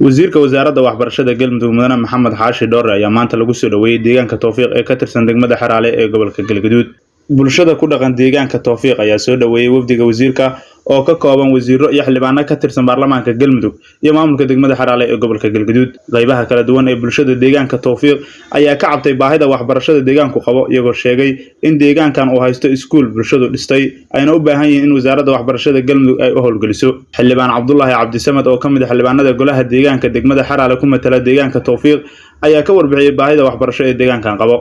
wasiirka wasaaradda waxbarashada galmudug mudane maxamed xaashi dhoore ayaa maanta lagu soo dhoweeyey deegaanka towfiiq ee ka tirsan degmada xeraale ee gobolka galgaduud bulshada ku dhaqan deegaanka towfiiq ayaa soo dhoweeyey wafdiga wasiirka oo ka kooban wasiiro iyo xildhibaano ka tirsan baarlamaanka galmudug iyo maamulka degmada xeraale ee gobolka galgaduud qaybaha kala duwan ee bulshada deegaanka towfiiq ayaa ka cabtay baahida waxbarashada deegaanku qabo iyagoo sheegay in deegaankan uu haysto iskuul bulshadu dhistay ayna u baahan yihiin in wasaaradda waxbarashada galmudug ay u howlgeliso xildhibaan cabdulaahi cabdisamed oo ka mid a xildhibaanada golaha deegaanka degmada xeraale ku matala deegaanka towfiiq ayaa ka warbixiyey baahida waxbarasho ee deegaankan qabo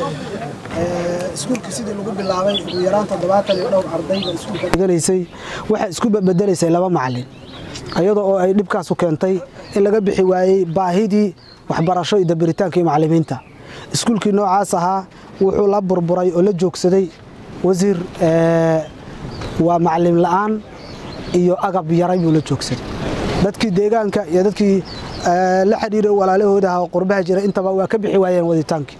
iskuulka sidii lagu bilaabay ugu yaraan toddobaatan iyo dhowr ardayda iskuulkagalaysay waxay isku bedelaysay laba macalin iyadoo oo ay dhibkaas u keentay in laga bixi waayey baahidii waxbarasho iyo dabiritaankii macalimiinta iskuulkii noocaas ahaa wuxuu la burburay oo la joogsaday wasiir waa macalin la'aan iyo agab yaray buu la joogsaday dadkii deegaanka iyo dadkii la xidhiiray walaalahooda ah oo qurbaha jiray intaba waa ka bixi waayeen waditaankii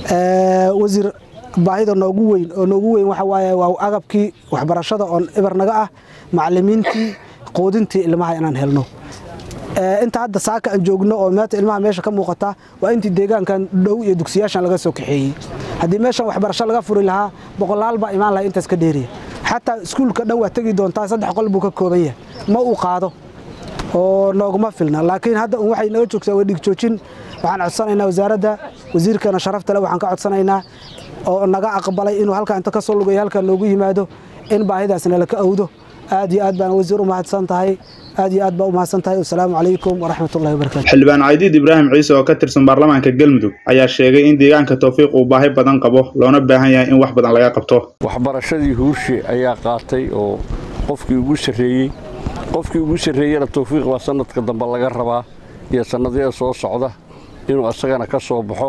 wasiir baahida noogu weyn oo noogu weyn waxa waaye waa agabkii waxbarashada oon ibarnaga ah macalimiintii quudintii ilmaha inaan helno inta hadda saaka aan joogno oo maanta ilmaha meesha ka muuqata waa intii deegaankan dhow iyo dugsiyaashan laga soo kaxeeyey haddii meeshan waxbarasho laga furi lahaa boqolaal baa imaan laha intaas ka dheeriya xataa iskuulka dhan waa tegi doontaa saddex qol buu ka kooban yahay ma uu qaado oo nooguma filna laakiin hadda un waxay naga joogtaa waa dhigjoojin waxaan codsanaynaa wasaaradda wasiirkana sharafta le waxaan ka codsanaynaa oo naga aqbalay inuu halkaa inta ka soo lugayo halkaa noogu yimaado in baahidaasna laka awdo aad iyo aad baan wasiir u mahadsan tahay aad iyo aad baa u mahadsan tahay wasalaamu calaykum waraxmatullahi wabarakatu xildhibaan caydiid ibraahim ciise oo ka tirsan baarlamaanka galmudug ayaa sheegay in deegaanka towfiiq uu baahi badan qabo loona baahan yahay in wax badan laga qabto waxbarashadii huurshe ayaa qaatay oo qofkii ugu sarreeyey qofkii ugu sarreeyena towfiiq baa sanadka dambe laga rabaa iyo sannadyada soo socda inuu asagana ka soo baxo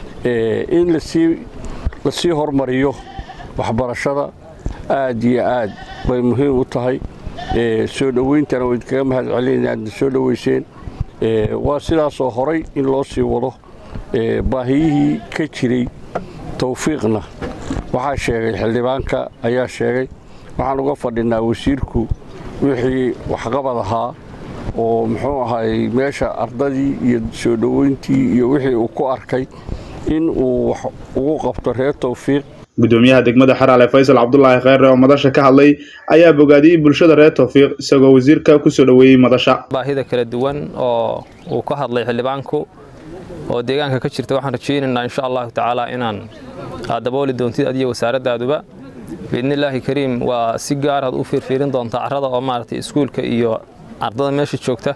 in lasii hormariyo waxbarashada aad iyo aad bay muhiim u tahay soo dhowayntana wayd kaga mahad celinayna aadna soo dhowayseen waa sidaasoo horay in loo sii wado baahiyihii ka jiray towfiiqna waxaa sheegay xildhibaanka ayaa sheegay waxaan uga fadhinaa wasiirku wixii waxqabad ahaa oo muxuu ahay meesha ardadii iyo soo dhoweyntii iyo wixii uu ku arkay in uu wax ugu qabto reer towfiiq gudoomiyaha degmada xeraale faysal cabdulaahi kheyre oo madasha ka hadlay ayaa bogaadiyey bulshada reer towfiiq isagoo wasiirka ku soo dhoweeyey madasha baahida kala duwan oo uu ka hadlay xildhibaanku oo deegaanka ka jirta waxaan rajaynaynaa insha allahu tacaala inaan aad dabooli doontid adiyo wasaaradaaduba biidnillaahi kariim waa si gaaraad u fiirfiirin doontaa carrada oo maaragtay iskuulka iyo ardada meesha joogta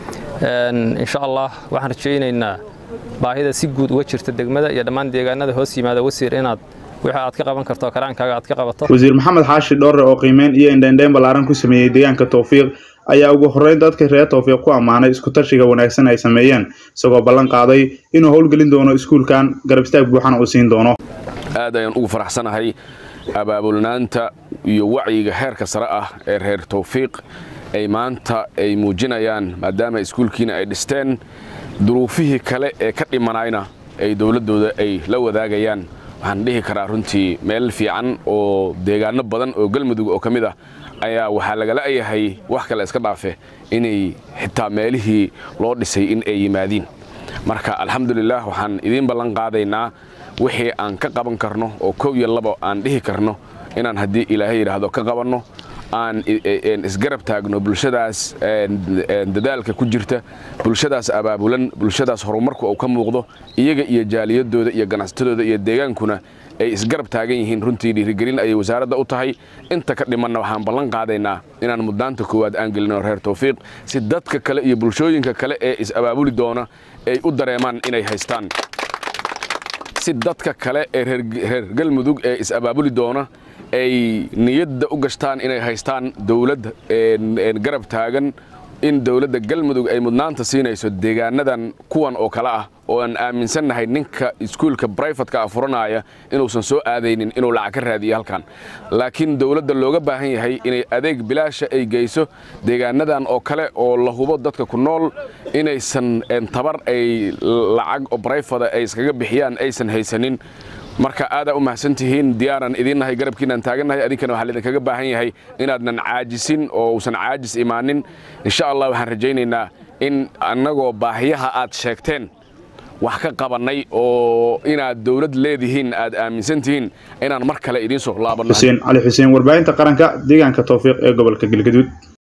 insha allah waxaan rajaynaynaa baahida si guud uga jirta degmada iyo dhammaan deegaanada hoos yimaada wasiir inaad wixii aad ka qaban karto karaankaaga aad ka qabato wasiir maxamed xaashi dhoore oo qiimeyn iyo indhaindhayn ballaaran ku sameeyey deegaanka towfiiq ayaa ugu horreyn dadka reer towfiiq ku ammaanay iskutashiga wanaagsan ay sameeyeen isagoo ballan qaaday inuu howlgelin doono iskuulkan garab istaag buuxana uu siin doono aad ayaan ugu faraxsanahay abaabulnaanta iyo wacyiga heerka sare ah ee reer towfiiq ay maanta ay muujinayaan maadaama iskuulkiina ay dhisteen duruufihii kale ee ka dhimanayna ay dowladdooda ay la wadaagayaan waxaan dhihi karaa runtii meel fiican oo deegaano badan oo galmudug oo ka mid ah ayaa waxaa lagala yahay wax kale iska dhaafe inay xitaa meelihii loo dhisay in ay yimaadiin marka alxamdulilah waxaan idiin ballan qaadaynaa wixii aan ka qaban karno oo kow iyo labo aan dhihi karno inaan haddii ilaahay yidhaahdo ka qabanno aan isgarab taagno bulshadaas dadaalka ku jirta bulshadaas abaabulan bulshadaas horumarku uu ka muuqdo iyaga iyo jaaliyadooda iyo ganacsatadooda iyo deegaankuna ay isgarab taagan yihiin runtii dhiirigelin ayay wasaaradda u tahay inta ka dhimanna waxaan ballan qaadaynaa inaan muddaanta koowaad aan gelino reer towfiiq si dadka kale iyo bulshooyinka kale ee is-abaabuli doona ay u dareemaan inay haystaan si dadka kale ee reer galmudug ee is-abaabuli doona ay niyadda u gashtaan inay haystaan dawlad garab taagan in dowladda galmudug ay mudnaanta siinayso deegaanadan kuwan oo kale ah oo aan aaminsannahay ninka iskuulka brifatka ah furanaya inuusan soo aadaynin inuu lacag ka raadiyo halkan laakiin dowladda looga baahan yahay inay adeeg bilaasha ay geyso deegaanadan oo kale oo la hubo dadka ku nool inaysan tabar ay lacag oo brifada ay iskaga bixiyaan aysan haysanin marka aadaa u mahadsan tihiin diyaaran idiinnahay garabkiinaan taagannahay adinkana waxaa laidinkaga baahan yahay inaadnan caajisin oo uusan caajis imaanin insha allah waxaan rajaynaynaa in annagoo baahiyaha aad sheegteen wax ka qabannay oo inaad dowlad leedihiin aad aaminsan tihiin inaan mar kale idiin soo laabanno xuseen cali xuseen warbaahinta qaranka deegaanka towfiiq ee gobolka galgaduud